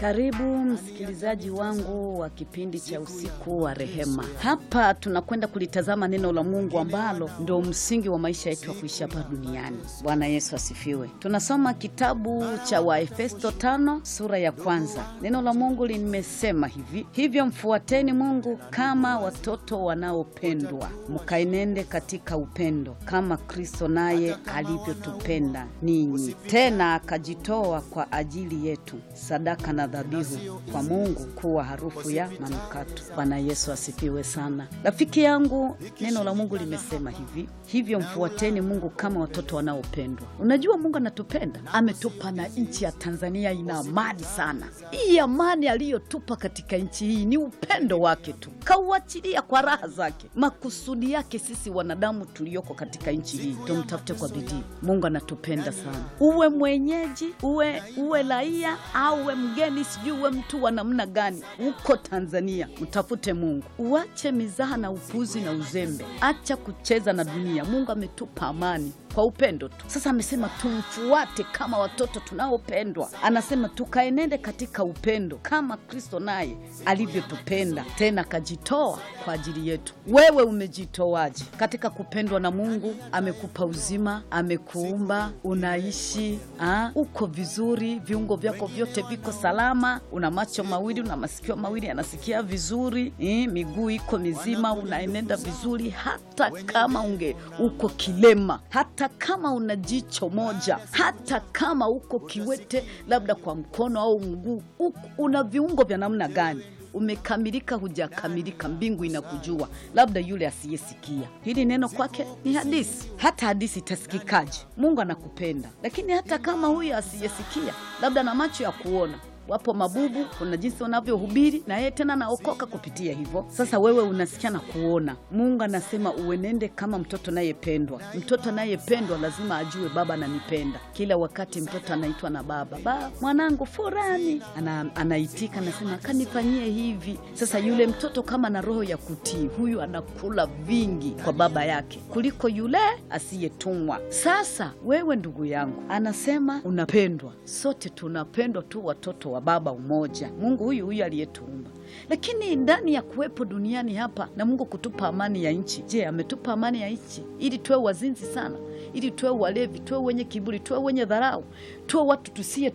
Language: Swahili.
Karibu msikilizaji wangu wa kipindi cha usiku wa rehema. Hapa tunakwenda kulitazama neno la Mungu ambalo ndio msingi wa maisha yetu ya kuishi hapa duniani. Bwana Yesu asifiwe. Tunasoma kitabu cha Waefeso tano sura ya kwanza. Neno la Mungu limesema hivi: hivyo mfuateni Mungu kama watoto wanaopendwa, mkaenende katika upendo kama Kristo naye alivyotupenda ninyi, tena akajitoa kwa ajili yetu sadaka na dhabihu kwa Mungu kuwa harufu ya manukato. Bwana Yesu asifiwe sana. Rafiki yangu, neno la Mungu limesema hivi, hivyo mfuateni Mungu kama watoto wanaopendwa. Unajua Mungu anatupenda, ametupa na nchi ya Tanzania ina amani sana. Hii amani aliyotupa katika nchi hii ni upendo wake tu, kauachilia kwa raha zake. Makusudi yake sisi wanadamu tulioko katika nchi hii tumtafute kwa bidii. Mungu anatupenda sana, uwe mwenyeji, uwe uwe raia au uwe mgeni, sijui uwe mtu wa namna gani, uko Tanzania mtafute Mungu, uache mizaha na upuzi na uzembe, acha kucheza na dunia. Mungu ametupa amani kwa upendo tu. Sasa amesema tumfuate kama watoto tunaopendwa, anasema tukaenende katika upendo kama Kristo naye alivyotupenda, tena akajitoa kwa ajili yetu. Wewe umejitoaje katika kupendwa na Mungu? Amekupa uzima, amekuumba, unaishi ha? uko vizuri, viungo vyako vyote viko salama, una macho mawili, una masikio mawili, anasikia vizuri eh, miguu iko mizima, unaenenda vizuri, hata kama unge uko kilema, hata kama una jicho moja, hata kama uko kiwete, labda kwa mkono au mguu, una viungo vya namna gani umekamilika hujakamilika, mbingu inakujua. Labda yule asiyesikia hili neno kwake ni hadisi. Hata hadisi itasikikaje? Mungu anakupenda, lakini hata kama huyu asiyesikia, labda na macho ya kuona wapo mabubu, kuna jinsi wanavyohubiri na yeye tena naokoka kupitia hivyo. Sasa wewe unasikia na kuona. Mungu anasema uenende kama mtoto anayependwa. Mtoto anayependwa lazima ajue baba ananipenda. Kila wakati mtoto anaitwa na baba, ba mwanangu fulani, ana, anaitika anasema kanifanyie hivi. Sasa yule mtoto kama na roho ya kutii, huyu anakula vingi kwa baba yake kuliko yule asiyetumwa. Sasa wewe ndugu yangu, anasema unapendwa. Sote tunapendwa tu watoto wa baba umoja, Mungu huyu huyu aliyetuumba. Lakini ndani ya kuwepo duniani hapa na Mungu kutupa amani ya nchi, je, ametupa amani ya nchi ili tuwe wazinzi sana, ili tuwe walevi, tuwe wenye kiburi, tuwe wenye dharau, tuwe watu tusiye